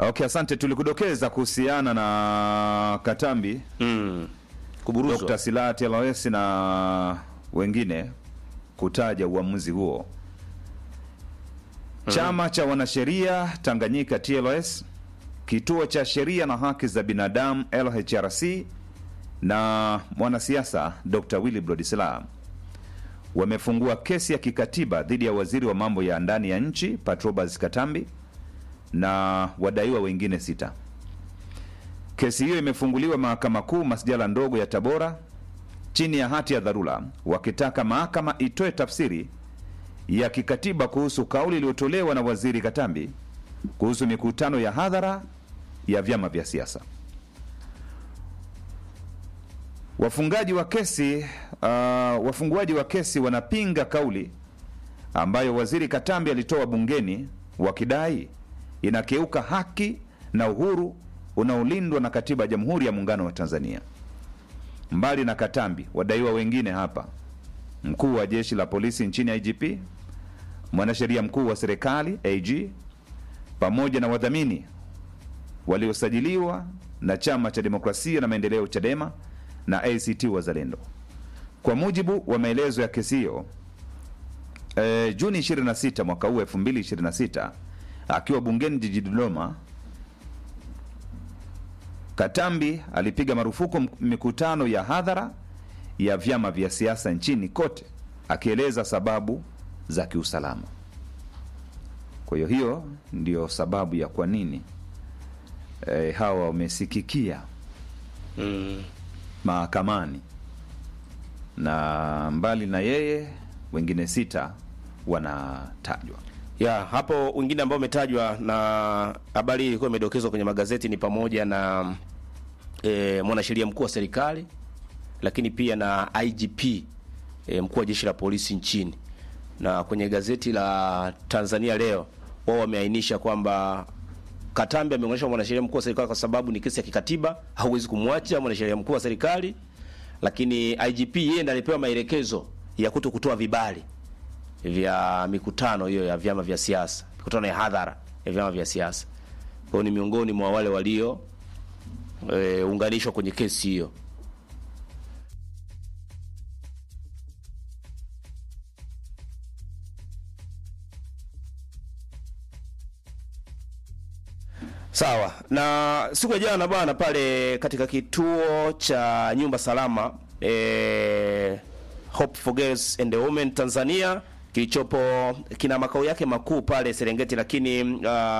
Okay, asante. Tulikudokeza kuhusiana na Katambi, mm. kuburuzwa Dr. Silati Alawesi na wengine kutaja uamuzi huo. Chama cha wanasheria Tanganyika TLS, kituo cha sheria na haki za binadamu LHRC na mwanasiasa Dr. Willibrod Slaa wamefungua kesi ya kikatiba dhidi ya waziri wa mambo ya ndani ya nchi Patrobas Katambi na wadaiwa wengine sita. Kesi hiyo imefunguliwa Mahakama Kuu masjala ndogo ya Tabora chini ya hati ya dharura, wakitaka mahakama itoe tafsiri ya kikatiba kuhusu kauli iliyotolewa na waziri Katambi kuhusu mikutano ya hadhara ya vyama vya siasa. Wafungaji wa kesi uh, wafunguaji wa kesi wanapinga kauli ambayo waziri Katambi alitoa bungeni wakidai inakeuka haki na uhuru unaolindwa na katiba ya Jamhuri ya Muungano wa Tanzania. Mbali na Katambi, wadaiwa wengine hapa, mkuu wa jeshi la polisi nchini IGP, mwanasheria mkuu wa serikali AG, pamoja na wadhamini waliosajiliwa na Chama cha Demokrasia na Maendeleo CHADEMA na ACT Wazalendo. Kwa mujibu wa maelezo ya kesi hiyo, e, Juni 26 mwaka huu 2026 akiwa bungeni jijini Dodoma, Katambi alipiga marufuku m- mikutano ya hadhara ya vyama vya siasa nchini kote, akieleza sababu za kiusalama. Kwa hiyo hiyo ndio sababu ya kwa nini e, hawa wamesikikia mm. mahakamani, na mbali na yeye wengine sita wanatajwa. ya hapo wengine ambao umetajwa na habari hii ilikuwa imedokezwa kwenye magazeti ni pamoja na e, mwanasheria mkuu wa serikali lakini pia na IGP e, mkuu wa jeshi la polisi nchini na kwenye gazeti la Tanzania leo wao wameainisha kwamba Katambi ameonyesha mwanasheria mkuu wa serikali kwa sababu ni kesi ya kikatiba, hauwezi kumwacha mwanasheria mkuu wa serikali, lakini IGP yeye ndiye alipewa maelekezo ya kuto kutoa vibali vya mikutano hiyo ya vyama vya siasa, mikutano ya hadhara ya vyama vya siasa. Kwa hiyo ni miongoni mwa wale walio e, unganishwa kwenye kesi hiyo. Sawa. Na siku ya jana bwana, pale katika kituo cha nyumba salama eh, Hope for Girls and Women Tanzania kilichopo kina makao yake makuu pale Serengeti, lakini uh,